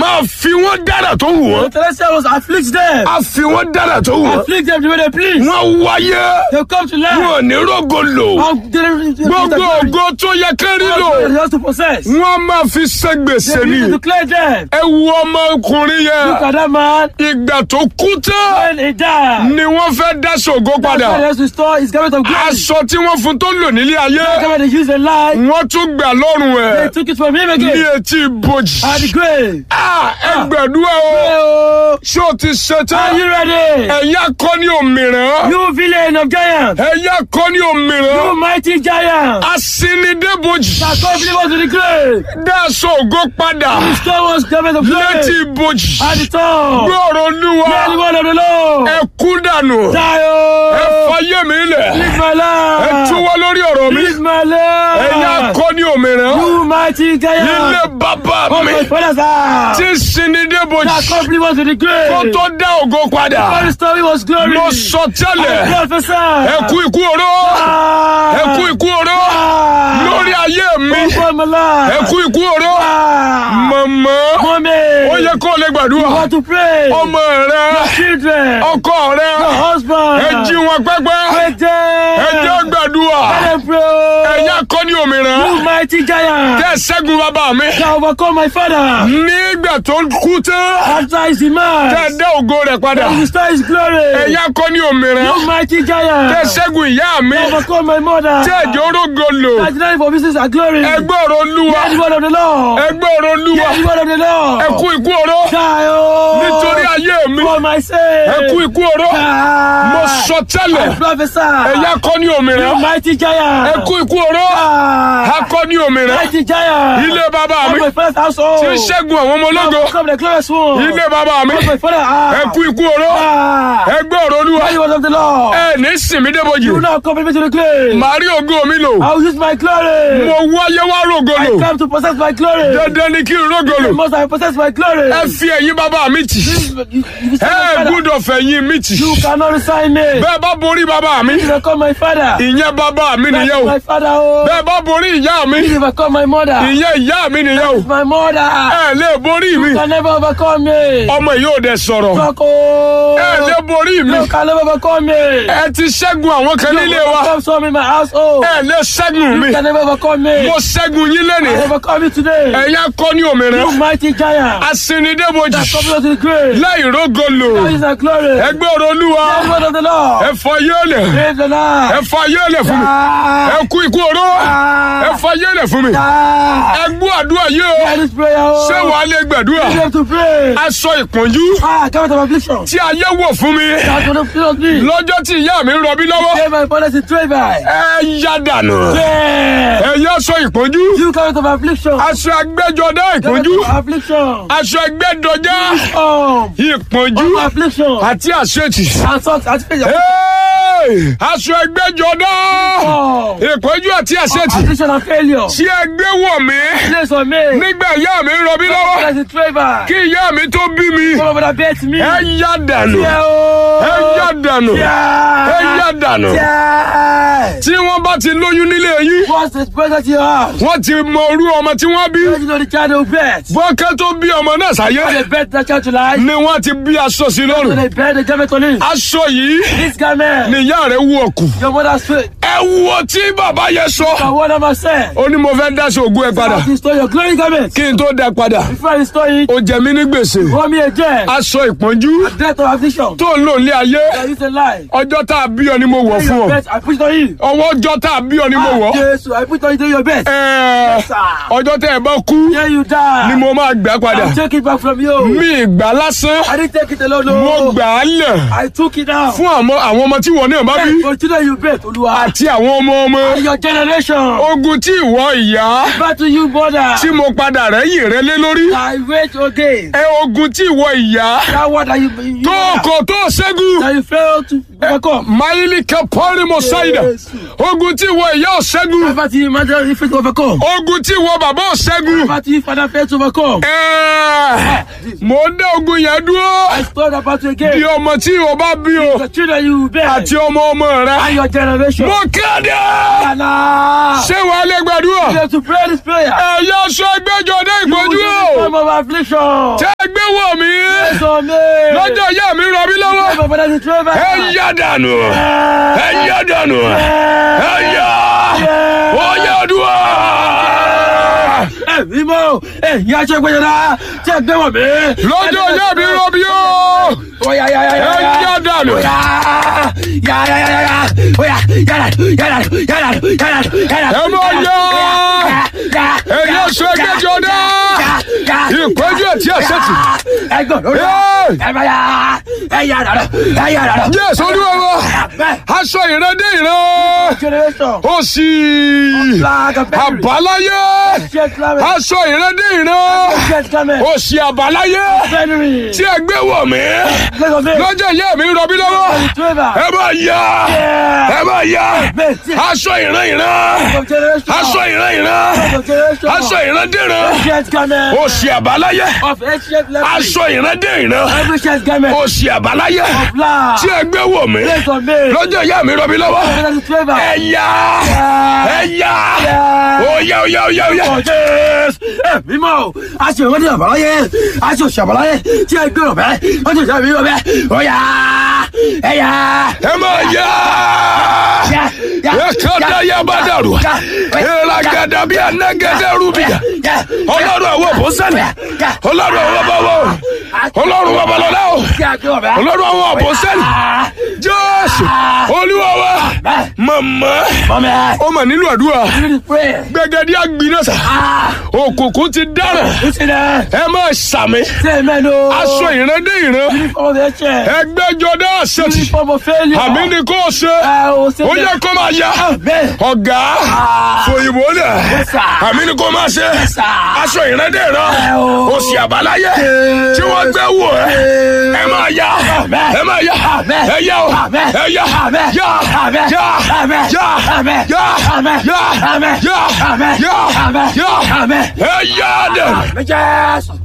máa fi wọ́n dára tó wù wọ́n. The celestial was afflict them. a fi wọ́n dára tó wù wọ́n. Afflict them the way they please. wọ́n wáyé They come to life. wọn ò ní rógo lò. How did they gbogbo ògo tó yẹ kẹ́rí lò They have to possess. wọ́n máa fi ṣe gbèsè They ni. need to declare them. ẹ wo ọmọkùnrin Look yẹn at that man. ìgbà tó kú tán When he died. ni wọ́n fẹ́ dá ṣògo That's why he padà. has to restore his garment of glory. aṣọ tí wọ́n fún tó lò nílé The ayé garment they used in life. wọ́n tún gbà lọ́rùn They ẹ̀ took it from him ní again. etí ibojì. At the grave. Ah, ẹ gbàdúrà o Oh, ṣé o ti Are ṣetán you ready? ẹ̀yà kọ́ ní òmìrán You villain of giants. ẹ̀yà kọ́ ní You òmìrán mighty giant. asinidébojì That come believers to the grave. dáṣọ ògo padà Restore us garment of létí glory. ibojì At the top. gbọ́rọ̀ olúwa Hear the word of the Lord. ẹ kú dànù Die, ẹ oh. fayé mi lẹ̀ Live my ẹ life. túwọ́ lórí ọ̀rọ̀ mi Live my ẹ̀yà life. kọ́ ní òmìrán You mighty ilé giant. bàbá Oh, mi my father's house. tí sinidébojì That come believers to the kó grave. tó dá ògo padà All the story was glory. mo sọ tẹ́lẹ̀ Prophesy. ẹ kú ikú oró Ah. ẹ kú ikú oró Ah. lórí ayé mi Over my life. ẹ kú ikú oró Ah. mọ̀mọ́ Mommy. ó yẹ kó o lè You gbàdúrà want to pray. ọmọ rẹ Your children. ọkọ rẹ Your husband. ẹ jí wọn pẹ́pẹ́ Pray them. ẹ jẹ́ gbàdúrà Let them pray. ẹ̀yà kọ́ ní òmìnira You mighty giant. tẹ́ ṣẹ́gun bàbá mi Shall overcome my father. nígbà tó kú tán After his tẹ́ demise. dá ògo rẹ̀ padà He restore his glory. ẹ̀yà kọ́ ní òmìnira You mighty tẹ́ giant. ṣẹ́gun ìyá mi Overcome my mother. tẹ́ ẹ̀jẹ̀ orógo lò That denied for business and glory. ẹgbẹ́ ọ̀rọ̀ olúwa Hear the word of the Lord. ẹgbẹ́ ọ̀rọ̀ olúwa Hear the word of the Lord. ẹ kú ikú oró Die, oh. nítorí ayé mi For my sake. ẹ kú ikú oró Die. mo sọ tẹ́lẹ̀ I prophesy. ẹ̀yà kọ́ ní òmìnira You mighty giant. ẹ kú ikú oró Die. akọ́ ní òmìnira Mighty giant. ilé bàbá mi Of my father's household. tí ń ṣẹ́gun àwọn ọmọ ológo Come the glorious one. ilé bàbá mi Of my father. Ah. ẹ kú ikú oró Ah. ẹgbẹ́ ọ̀rọ̀ olúwa Hear the word of the Lord. ẹ ní sinmi débojì You now come with me to the grave. màá rí ògo mi lò I will use my glory. mo wáyé wá rògo I lò come to possess my glory. dandan ni kí n rògo lò Must I possess my glory? ẹ fi ẹ̀yìn bàbá mi tì You, you, you, say ẹ my father. gbúdọ̀ fẹ̀yìn mi tì you cannot resign me. bẹ́ẹ̀ bá borí bàbá mi You become my father. ìyẹn bàbá mi That's nìyẹn o my father. Oh. bẹ́ẹ̀ bá borí ìyá mi You become my mother. ìyẹn ìyá mi nìyẹn o My mother. ẹ lè borí mi You can never overcome me. ọmọ yìí ò dẹ sọ̀rọ̀ Talk, oh. ẹ lè borí mi You can never overcome me. ẹ ti ṣẹ́gun àwọn kan nílé wa Overcome some in my household. ẹ lè ṣẹ́gun mi You can never overcome me. mo ṣẹ́gun yín I lẹ́nìí overcome you today. ẹ̀yà kọ́ ní òmìnira You mighty giant. asinidébojì Come to the grave. láì rógo lò That is our glory. ẹgbẹ́ ọ̀rọ̀ olúwa The word of the Lord. ẹ fọ yéèlẹ̀ Praise the Lord. ẹ fọ yéèlẹ̀ fún mi Ah. ẹ kú ikú oró ẹ fọ yéèlẹ̀ fún mi Ah. ẹ gbọ́ àdúrà yìí o Hear this prayer. oh. ṣé wàá lè gbàdúrà You have to pray. aṣọ ìpọ́njú Ah, come of affliction. tí ayé wọ̀ fún mi That's what the fear me. lọ́jọ́ tí ìyá mi ń rọbí lọ́wọ́ Say my father is a by. ẹ yá dànù Yeah. ẹ yá aṣọ ìpọ́njú You come of affliction. aṣọ agbẹ́jọdá ìpọ́njú Come of affliction. aṣọ ẹgbẹ́dọjá Um. ìpọ́njú Of affliction. àti àṣetì And socks. And failure. Hey! aṣọ ẹgbẹ́jọdá Um. ìpọ́njú àti àṣetì Affliction and failure. tí ẹgbẹ́ wọ̀ mí Place on me. nígbà ìyá mi ń rọbí lọ́wọ́ Father is a by. kí ìyá mi tó bí mi Come over that bed to me. ẹ yá dànù Yeah. oh. ẹ yá dànù Yeah. ẹ yá dànù Yeah. tí wọ́n bá ti lóyún nílé yín What's the present you have? wọ́n ti mọ orú ọmọ tí wọ́n bí You know the child will bet. bọ́kẹ́ tó bí ọmọ náà sáyé They bet that child to life. ni wọ́n ti bí aṣọ sí So lọ́rùn they bet the garment on him. aṣọ yìí This garment. ni ìyá rẹ̀ wú ọkù Your mother's faith. ẹ wo tí bàbá yẹn sọ I want to say. ó ní mo fẹ́ dáṣọ ògùn ẹ padà How to restore your glory garment. kí n tó dá padà Before I restore it, ó jẹ mí ní gbèsè pour me a jet. aṣọ ìpọ́njú Death of affliction. tó ń lò ní ayé I use a lie. ọjọ́ tá a bí ọ ni mo wọ̀ fún ọ Bet, I put it on you. ọwọ́ ọjọ́ tá a bí ọ ni mo wọ̀ Yes, I put it on you your best. Ẹ, sir. ọjọ́ tẹ́ ẹ bá kú Here you die. ni mo máa gbà padà I take it back from you. mi ìgbà lásán I didn't take it alone. mo No. gbà á lẹ̀ I took it out. fún àwọn àwọn ọmọ tí wọ́n náà bá bí For children you bet, Olúwa. àti àwọn ọmọ ọmọ Your generation. ogun tí ìwọ ìyá Back to you, mother. tí mo padà rẹ́yìn rẹ lé lórí I wait again. ẹ ogun tí ìwọ ìyá That word that you, you tó kò tó ṣẹ́gun that you fail to overcome. máìlì kẹpọ́nì mo ṣáìdà ogun tí ìwọ ìyá ò ṣẹ́gun Back to you, mother, you fail to overcome. ogun tí ìwọ bàbá ò ṣẹ́gun Back to you, father, fail to overcome. ẹ mò ń dá ogun yẹn dúró I stole about to di again. ọmọ tí o bá bí o The children you will bear. àti ọmọ ọmọ rẹ And your generation. mo kéde Anna. ṣé wàá lè gbàdúrà You have to pray this prayer. ẹ̀yà sọ ẹgbẹ́jọ dé You will ìpọ́jú be o the time of affliction. tẹ́ ẹ gbé wọ̀ mí So me. lọ́jọ́ ìyá mi rọ mí lọ́wọ́ My father is Trevor. ẹ yá dànù ẹ yá dànù ẹ yá ó yá dùn. Ẹ̀mí mọ́, ẹ̀yin aṣọ ìgbẹ́jọba tí ẹ gbé wọ̀ mí. lọ́jọ́ ìyá mi rọ mí o Oya ya ya ya ẹ ya. yá dànù. Oya ya ya ya ya ya. Oya ya ya ya ya ya ya ya ya ya. Ẹ mọ yá. Ẹ̀yin aṣọ ẹgbẹ́jọ dá. Ìpọ́njú àti àṣetì. Ẹgbẹ́ lórí. Ẹ. Ẹ bá ya. Ẹ yà dàdọ̀. Ẹ yà dàdọ̀. Jésù olúwa wa Bẹ́ẹ̀. aṣọ ìran dé ìran Generation. ó sì Flag of victory. àbáláyé Jet climate. aṣọ ìran dé ìran Jet climate. ó sì àbáláyé January. tí ẹ gbé wọ̀ mí Let's go. lọ́jọ́ ìyá mi rọbí lọ́wọ́ Trevor. ẹ bá yá ẹ bá yá Bẹ́ẹ̀. aṣọ ìran ìran Of generation. aṣọ ìran ìran Of generation. aṣọ ìran dé ìran Jet climate. ó sì àbáláyé Of ancient leprosy. aṣọ ìran dé ìran Every jet climate. ó sì àbáláyé Flag. tí ẹ gbé wọ̀ mí Let's go. lọ́jọ́ ìyá mi rọbí lọ́wọ́ Let's Trevor. ẹ yá ẹ yá ó yá ó yá ó yá ó yá. Jésù ẹ̀mí mọ́ o. a ṣe ìwé ní àbáláyé a ṣe òṣì àbáláyé tí ẹ gbé ọ̀bẹ wọ́n ti ṣe àbí ọ̀bẹ ó yá ẹ yá. ẹ máa yá yá, yá, ẹ kọ́dá yá, yá bá dàrú yá, ìlà gàdà bí anagẹdẹ rúbìyà yá, ọlọ́run àwọn òbósẹ́lẹ̀ ọlọ́run àwọn bàbá o ọlọ́run àwọn balọ̀lá o tí a gbé ọ̀bẹ. ọlọ́run àwọn òbósẹ́lẹ̀ Ah, jésù olúwa wa bẹ́ẹ̀, màmá mọ́mí ẹ̀ ó mà nílò àdúrà really pray. gbẹgẹdí àgbìnàṣà Ah, òkùnkùn ti dáràn listen ẹ̀ ẹ máa sàmì say amen o. aṣọ ìran dé ìran uniform of ẹ̀ṣẹ̀ ẹgbẹ́jọdá àṣetì uniform of failure. àmì ni kò ṣe ẹ o ṣe ó yẹ kó máa yá Amen. ọ̀gá fòyìnbó dẹ̀ Yes, sir. àmì ni kò máa ṣe sir. aṣọ ìrẹ́dẹ̀ rán Ẹ o. òsì àbáláyé tí wọ́n gbé wò ẹ́ ẹ máa yá Amen. ẹ máa yá Amen. ẹ yá o Amen. ẹ yá Amen. yá Amen. yá Amen. yá Amen. yá Amen. yá Amen. yá Amen. yá Amen. yá Amen. ẹ yá dẹ̀ Amen. Jésù.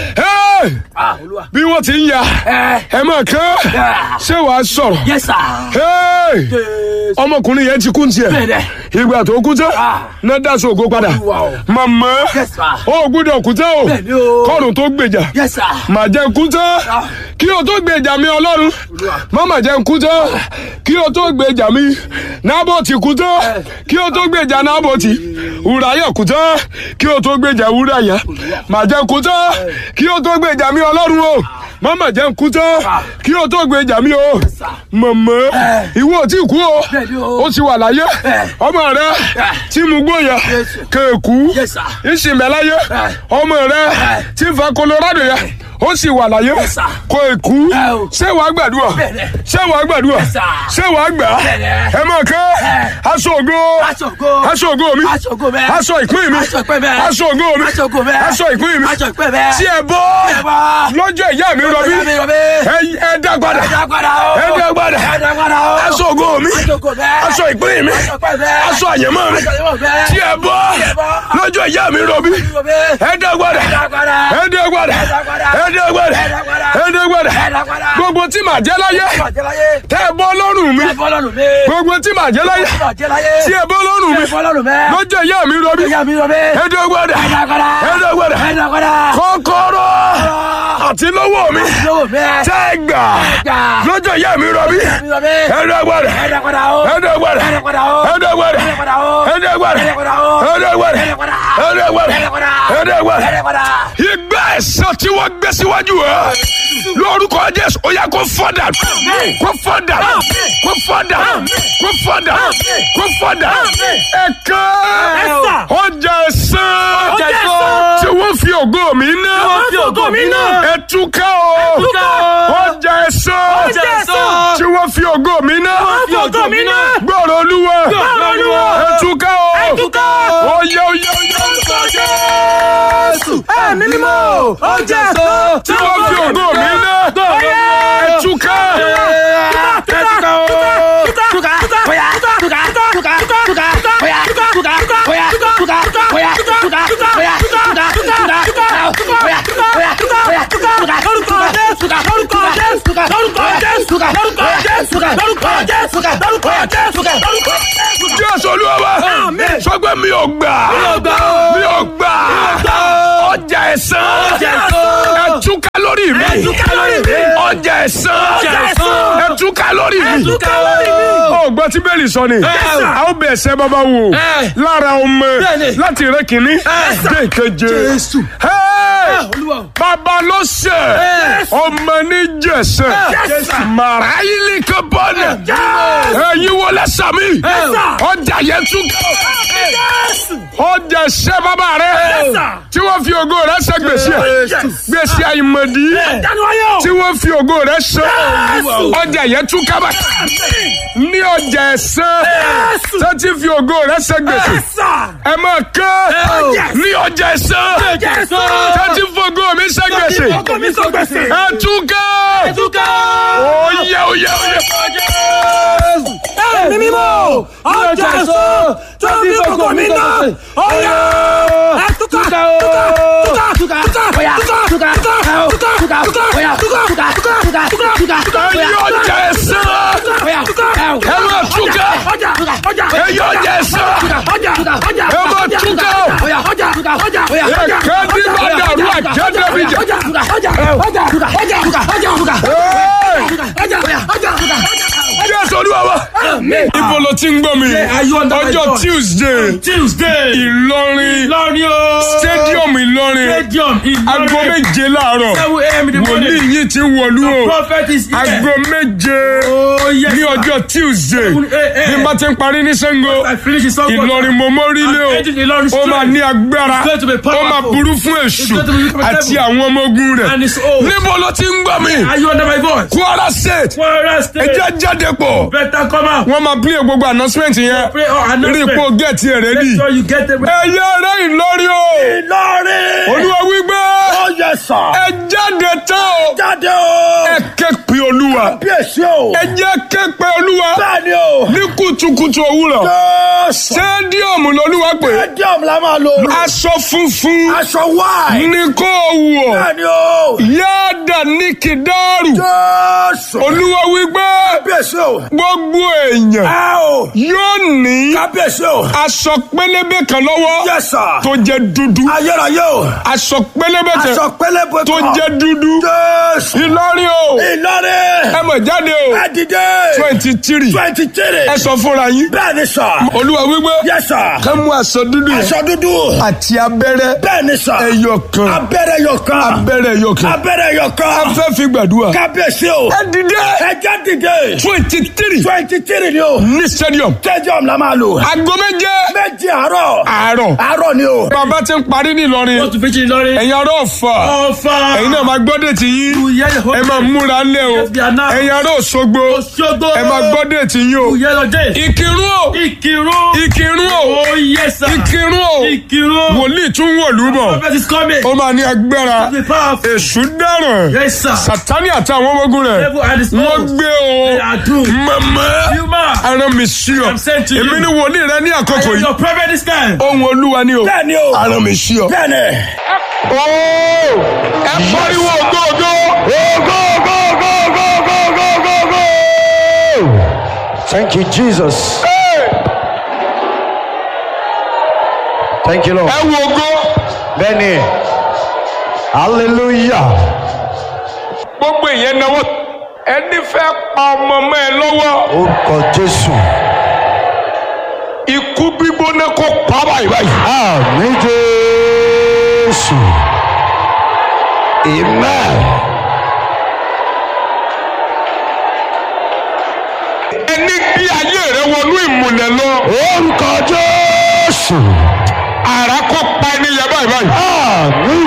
Hey! Ah, Olúwa. bí wọ́n ti ń ya Ẹ. ẹ máa kán Yeah. ṣé wàá sọ̀rọ̀ Yes, sir. Hey! Jésù. ọmọkùnrin yẹn ti kú ní tiẹ̀ Bẹ́ẹ̀ni. ìgbà tó kú tán Ah. náà dáṣọ ògo padà Olúwa o. màmá Yes, sir. ó gbúdọ̀ kú tán o Bẹ́ẹ̀ni o. kọ́run tó gbèjà Yes, sir. mà jẹ́ kú tán Ah. kí o tó gbèjà mi ọlọ́run Olúwa. má mà jẹ́ kú tán kí o tó gbèjà mi nábòtì kú tán Eh. kí o tó gbèjà nábòtì wùráyà kú tán kí o tó gbèjà wùráyà mà jẹ́ kú tán kí o tó gbèjà mi ọlọ́run o má mà jẹ́ kú tán Ah. kí o tó gbèjà mi o sir. màmá Eh. ìwọ ò tí kú o Bẹ́ẹ̀ni o. ó ti wà láyé Eh. ọmọ rẹ Eh. tí mu gbóyà Yes. kéèkú Yes, sir. ìsìnmẹ́láyé Eh. ọmọ rẹ Eh. tí ń fa Colorado yẹ ó sì wà láyé Yes, sir. kó èkú Eh, o. ṣé wàá gbàdúrà Bẹ́ẹ̀ni. ṣé wàá gbàdúrà Yes, sir. ṣé wàá gbà Bẹ́ẹ̀ni. ẹ máa kẹ́ Eh. aṣọ ògo Aṣọ ògo. aṣọ ògo mi Aṣọ ògo mi. aṣọ ìpín mi Aṣọ ìpín mi. aṣọ ògo mi Aṣọ ògo mi. aṣọ ìpín mi Aṣọ ìpín mi. tí ẹ bọ́ Ẹ bọ́. lọ́jọ́ ìyá mi rọbí Ìyá mi rọbí. ẹ ẹ dá padà Ẹ dá padà o. ẹ dá padà Ẹ dá padà o. aṣọ ògo mi Aṣọ ògo mi. aṣọ ìpín mi Aṣọ ìpín mi. aṣọ àyẹ̀mọ́ mi Aṣọ ìpín mi. tí ẹ bọ́ ẹ bọ́. lọ́jọ́ ìyá mi rọbí Rọbí. ẹ dá padà Ẹ dá padà. ẹ dá padà Ẹ dá padà. ẹ dá padà Ẹ dá padà. ẹ dá padà Ẹ dá padà. gbogbo tí màá jẹ́ láyé Bàjẹ́ láyé. tẹ́ ẹ bọ́ lọ́rùn mi Ẹ bọ́ lọ́rùn mi. gbogbo tí màá jẹ́ láyé Bàjẹ́ láyé. tí ẹ bọ́ lọ́rùn mi Ẹ bọ́ lọ́rùn mi. lọ́jọ́ ìyá mi rọbí Ìyá mi rọbí. ẹ dá padà Ẹ dá padà. ẹ dá padà Ẹ dá padà. kọ́kọ́rọ́ àti lọ́wọ́ mi Lọ́wọ́ mi. tẹ́ ẹ gbà Gbà. lọ́jọ́ ìyá mi rọbí Mi rọbí. ẹ dá padà Ẹ dá padà o. ẹ dá padà Ẹ dá padà o. ẹ dá padà Ẹ dá padà o. ẹ dá padà Ẹ dá padà o. ẹ dá padà Ẹ dá padà. ẹ dá padà Ẹ dá padà. ẹ dá padà Ẹ dá padà. ìgbà ẹ̀san tí wọ́n gbé síwájú ẹ lórúkọ jésù ó yá kó fọ́dà kó fọ́dà kó fọ́dà kó fọ́dà kó fọ́dà ẹ̀ka Ẹ̀san. ọjà ẹ̀san Ọjà ẹ̀san. tí wọ́n fi ògo mi ná wọ́n fi ògo mi ná. ẹ̀túká o Ẹ̀túká o. ọjà ẹ̀san Ọjà ẹ̀san. tí wọ́n fi ògo mi ná fi ògo mi ná. gbọ́rọ̀ olúwa Gbọ́rọ̀ Olúwa. ẹ̀túká o Ẹ̀túká o. oyè oyè oyè Jésù. Ẹ̀mí mímọ́. Ọjà ẹ̀san. tí wọ́n fi ògo mi ná ẹ̀túká Ẹ̀túká o. Túká. Bóyá. Túká. Túká. Túká. Bóyá. Túká. Bóyá. Túká. Bóyá. Túká. Bóyá. Túká. Túká. Bóyá. Bóyá. Bóyá. Bóyá. Túká. lórúkọ jésù lórúkọ jésù lórúkọ jésù. jésù olúwa wa Amen. sọgbẹ́ mi ò gbà ò gbà o. mi ò gbà gbà o. ọjà ẹ̀sán Ọjà ẹ̀san. ẹ̀túká lórí mi Ẹ túká lórí mi. ọjà ẹ̀sán Ọjà ẹ̀san. ẹ̀túká lórí mi. Ẹ túká lórí mi. ó gbọ́ tí bẹ́ẹ̀lì sọ ni sir. a ó bẹ̀ ẹsẹ̀ bàbá wò Ẹ. lára ọmọ Bẹ́ẹ̀ni. láti rẹ kìíní sir. dé ìkeje Jésù. Hey! olúwa o. bàbá ló ṣe Yes. ọmọ ní jẹsẹ Yes, sir. màráyìlì kan bọ́ọ̀nù Yes. ẹ̀yin wọlé sàmì Yes, sir. ọjà yẹn tún jésù. ọjà ṣẹ bàbá rẹ Yes, sir. tí wọ́n fi ògo rẹ ṣe gbèsè Yes. gbèsè àìmọ̀dí dánú ayé o. tí wọ́n fi ògo rẹ ṣe Yes. ọjà yẹn tún kábà ní ọjà ẹ̀sán Yes. tó ti fi ògo rẹ ṣe gbèsè ẹ̀sà. ẹ máa kán Yes. ní ọjà ẹ̀sán jésù. tó ti fi ògo mi ṣe gbèsè ọkọ mi sọ gbèsè. ẹ tún kán ẹ̀túká. oyè oyè oyè. ẹ̀mí mímọ́ ọjà ẹ̀sọ́ tó fi gbogbo mi náà ọ̀yà ẹ̀túká túká túká túká ọ̀yà túká túká túká túká túká ọ̀yà túká túká túká túká túká túká ẹ̀yin ọjà ẹ̀sán ọ̀yà túká ẹ máa túká ọjà túká ọjà ẹ̀yin ọjà ẹ̀sán ọjà túká ọjà ẹ máa túká ọ̀yà ọjà túká ọjà ọ̀yà ọjà ẹ̀kẹ́ ní bàdàrú àjẹ́dẹ́bìjà. ọjà túká ọjà ọjà túká ọjà túká ọjà túká Hey! ọjà ọ̀yà ọjà túká. Jésù olúwa wa. Amen. Ibo ló ti ń gbọ́ mi? are you under my Ọjọ́ God? Tuesday, Tuesday. Ìlọrin, Ìlọrin o. Stadium Ìlọrin, Stadium aago Ìlọrin. méje láàárọ̀. Seven a.m. in the morning. Wòlíì yìí ti wọ̀lú o. Prophet is here. Aago méje Oh yes. ní ọjọ́ Tuesday. Seven a.m. Bí n bá ti ń parí ní Ṣàngó, I finish his song. Ìlọrin mo mórílé o. I'm heading Ìlọrin Ó máa straight. ní agbára. It's going to be Ó powerful. máa burú fún èṣù It's going to be wicked àti devil. àwọn ọmọ ogun rẹ̀. And it's old. Níbo ló ti ń gbọ́ mi? Are you under my voice? Kwara State. Kwara Ẹ State. jẹ́ jáde pọ̀. Better come out. Wọ́n máa play gbogbo announcement yẹn. Pray or Rí announcement. ipò gẹ̀ẹ́tì ẹ̀ Make rẹ́dì. sure you get the. Ẹyẹ rẹ̀ Ìlọrin o. Ìlọrin. Olúwa wípé Oh yes sir. ẹ jáde tán o. Jáde o. Ẹ ké pe Olúwa. Bí èsì o. Ẹ jẹ́ ké pe Olúwa. Bẹ́ẹ̀ni o. Ní kùtùkùtù òwúrọ̀. Jésù. Stadium lolúwa pé. Stadium la máa lò. Aṣọ funfun Aṣọ wáì. ní kó o wọ̀. Bẹ́ẹ̀ni o. Yáàdà ní kìdáàrù. Jésù. Olúwa wípé Kábíyèsí o. gbogbo èèyàn Ẹ o. yóò ní Kábíyèsí o. aṣọ pélébé kan lọ́wọ́ Yes sir. tó jẹ́ dúdú. Ayérayé o. Aṣọ pélébé kan Aṣọ pélébé tó kan. jẹ́ dúdú. Jésù. Ìlọrin o. Ìlọrin. ẹ mọ̀ jáde o Ẹ dìde. twenty three Twenty three. ẹ sọ fúnra yín Bẹ́ẹ̀ni sà. olúwa wípé Yes sir. ká mú aṣọ dúdú yẹn Aṣọ dúdú. àti abẹ́rẹ́ Bẹ́ẹ̀ni sà. ẹyọ kan Abẹ́rẹ́ yọ kan. abẹ́rẹ́ ẹyọ kan Abẹ́rẹ́ yọ kan. afẹ́ fi gbàdúrà Kábíyèsí o. ẹ dìde Ẹ jẹ́ dìde. twenty three Twenty three ni o. ní stadium Stadium la máa lò. aago méje Méjì àárọ̀. àárọ̀ Àárọ̀ ni o. bàbá ti ń parí ní Ìlọrin Wọ́n tún fi ṣe Ìlọrin. ẹ̀yin ará Ọ̀fà Ọ̀fà. ẹ̀yin náà máa gbọ́dẹ̀ tí yín Ìyẹn ẹ máa múra lẹ́ o Yes, we are now. ẹ̀yin ará Òṣogbo Òṣogbo. ẹ máa gbọ́dẹ̀ tí yín o Ìyẹn lọ́jẹ́. Ìkìrun o Ìkìrun. Ìkìrun o Oh yes sir. Ìkìrun o Ìkìrun. wòlíì tún wọ̀lú bọ̀ Prophet is coming. ó máa ní agbára Be powerful. èṣù dáràn Yes sir. sátani àti àwọn ọmọ ogun rẹ̀ Devil and his wọ́n foes. gbé They o are doomed. mọ̀mọ́ Human. ara mi sí ọ I'm sent to you. èmi ni wòlíì rẹ ní I àkókò am yìí your prophet this time. ohun olúwa ni o Bẹ́ẹ̀ni o. ara mi sí ọ. Bẹ́ẹ̀ni. ooo ẹ pariwo ògógó. Thank you, Jesus. Thank you, Lord. ẹ wo ògo Benny. Hallelujah. gbogbo ìyẹn náwó ẹni fẹ́ pa ọmọ mọ́ ẹ lọ́wọ́ Orúkọ Jésù. ikú gbígbóná kó pa báyìí báyìí. Àmín Jésù. Amen. ẹni bí ayé rẹ wọnú ìmùlẹ̀ lọ Orúkọ Jésù. àrà kó pa ẹni yẹn báyìí báyìí. Àmín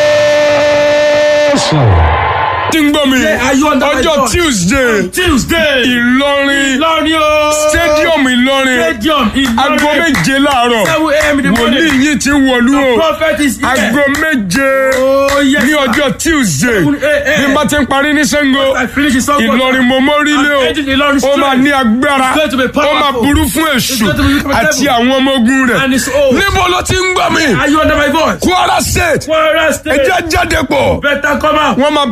Jésù. tí ń gbọ́ mi are you under my ọjọ́ God? Tuesday Tuesday. Ìlọrin Ìlọrin o. Stadium Ìlọrin Stadium Ìlọrin. aago méje láàárọ̀ Seven a.m. in the wòlíì morning. yìí ti wọ̀lú o Prophet is here. aago méje Oh yes ní sir. ọjọ́ Tuesday Seven a.m. bí n bá ti ń parí ní Ṣàngó I finish his song. Ìlọrin mo mórílé o I'm heading Ìlọrin ó máa straight. ní agbára It's going to be ó máa powerful. burú fún èṣù It's going to be wicked àti devil. àwọn ọmọ ogun rẹ̀ And it's old. níbo ló ti ń gbọ́ mi Are you under my voice? Kwara State Kwara ẹ State. jẹ́ jáde pọ̀ Better come out. wọ́n máa play gbogbo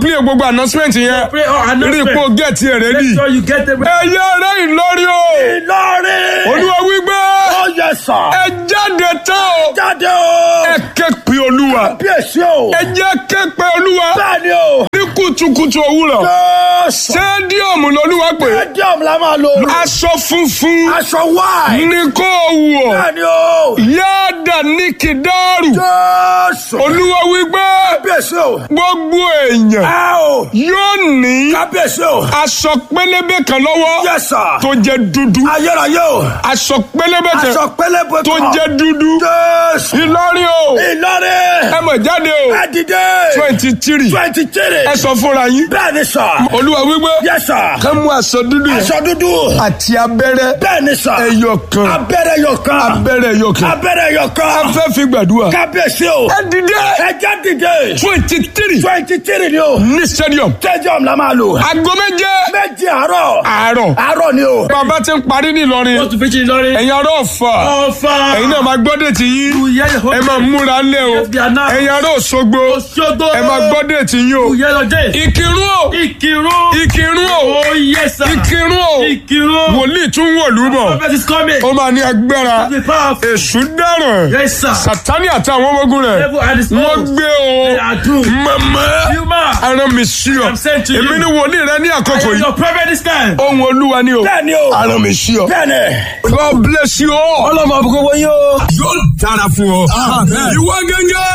announcement yẹn Pray or rí announcement. ipò gẹ̀ẹ́tì rẹ̀ Make rí sure you get them. ẹ̀yẹ rẹ̀ Ìlọrin o Ìlọrin. olúwa wípé Ó yẹ sà. ẹ jáde tán o Jáde o. ẹ ké pe olúwa Bí èsì o. ẹ jẹ́ ké pe olúwa Bẹ́ẹ̀ni o. ní kùtùkùtù òwúrọ̀ Jésù. sẹ́díọ̀mù lolúwa pé Stadium la máa lò. aṣọ funfun Aṣọ wáì. ní kó wọ̀ Bẹ́ẹ̀ni o. yáàdà ní kìdáàrù Jésù. olúwa wípé Kábíyèsí o. gbogbo èèyàn Ẹ o. yóò ní Kábíyèsí o. aṣọ pélébé kan lọ́wọ́ Yẹ sà. tó jẹ́ dúdú Ayérayé o. aṣọ pélébé kan Aṣọ pélébé tó kan. jẹ́ dúdú Jésù. Ìlọrin o Ìlọrin. ẹ mọ̀ jáde o Ẹ dìde. twenty three Twenty three. ẹ sọ fúnra yín Bẹ́ẹ̀ni sà. olúwa wípé Yẹ sà. ká mú aṣọ dúdú yẹn Aṣọ dúdú. àti abẹ́rẹ́ Bẹ́ẹ̀ni sà. ẹyọ kan Abẹ́rẹ́ yọ kan. abẹ́rẹ́ ẹyọ kan Abẹ́rẹ́ yọ kan. a fẹ́ fi gbàdúrà Kábíyèsí o. ẹ dìde Ẹ já dìde. twenty three Twenty three ni o. ní stadium Stadium la máa lò. aago méje Méjì àárọ̀. àárọ̀ Àárọ̀ ni o. bàbá ti ń parí ní Ìlọrin Want to preach in Ìlọrin? ẹ̀yin ará Ọ̀fà Ọ̀fà. ẹ̀yin náà máa gbọ́ déètì yín You hear your ẹ hope. máa múra lé o Yes, we are now. ẹ̀yin ará Òṣogbo Òṣogbo. ẹ máa gbọ́ déètì yín o You hear your day. Ìkírun o Ìkírun. Ìkírun o Oh yes sir. Ìkírun o Ìkírun. wòlíì tún wọ̀lú bọ̀ Prophet is coming. ó máa ní agbára Be powerful. èṣù dáràn Yes sir. Sátánì àti àwọn ọmọ ogun rẹ̀ Devil and his wọ́n foes. gbé They o are doomed. mọ̀mọ́ Human. ara mi sí ọ I'm sent to you. èmi ni wòlíì rẹ ní I àkókò am yìí your prophet this time. ohun olúwa ni o Bẹ́ẹ̀ni o. ara mi sí ọ. Bẹ́ẹ̀ni. God bless you all. Ọlọ́mọ àbúkọ́ wọ́n yóò. yóò dára fún ọ. ìwọ gẹ́gẹ́